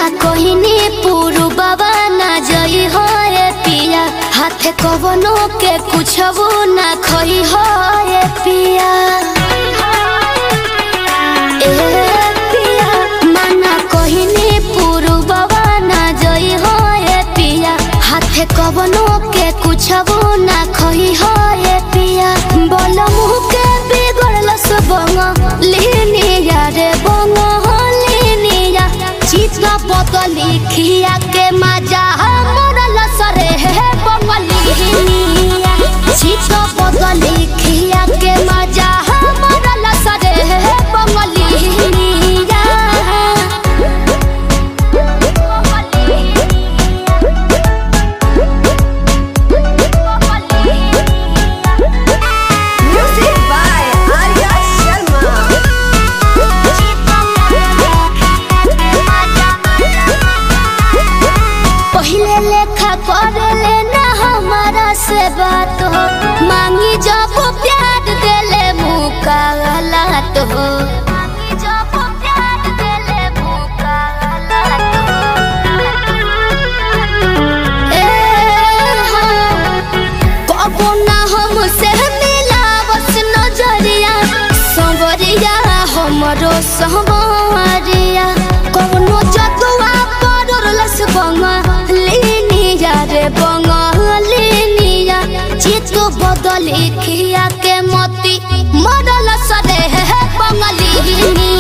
माना कोहिनी पुरु बाबा ना जई हो रे पिया हाथे कवनो के कुछबो ना खई हो रे पिया ए पिया माना कोहिनी पुरु बाबा ना जई हो रे पिया हाथे कवनो के कुछबो ना खई हो रे पिया बोल मुह के बिगड़ल सबंग लिनिया रे बंग लिनिया चित बदली खिया के मजा मोरल सरे हे बंगलिनिया चित बदली खिया के मजा मोरल सरे हे बंगलिनिया Music by Arya Sharma. पहिले लेखा करे ना हमारा से बात हो मांगी जब प्यार देले मुका गलत हो ए हाँ, कबो ना हमसे मिलावस नजरिया संवरिया हमरो संवरिया कौनो जतुआ पड़लस बंगलिनिया रे बंगलिनिया चित बदली खिया के मती मरल सरे हे बंगलिनिया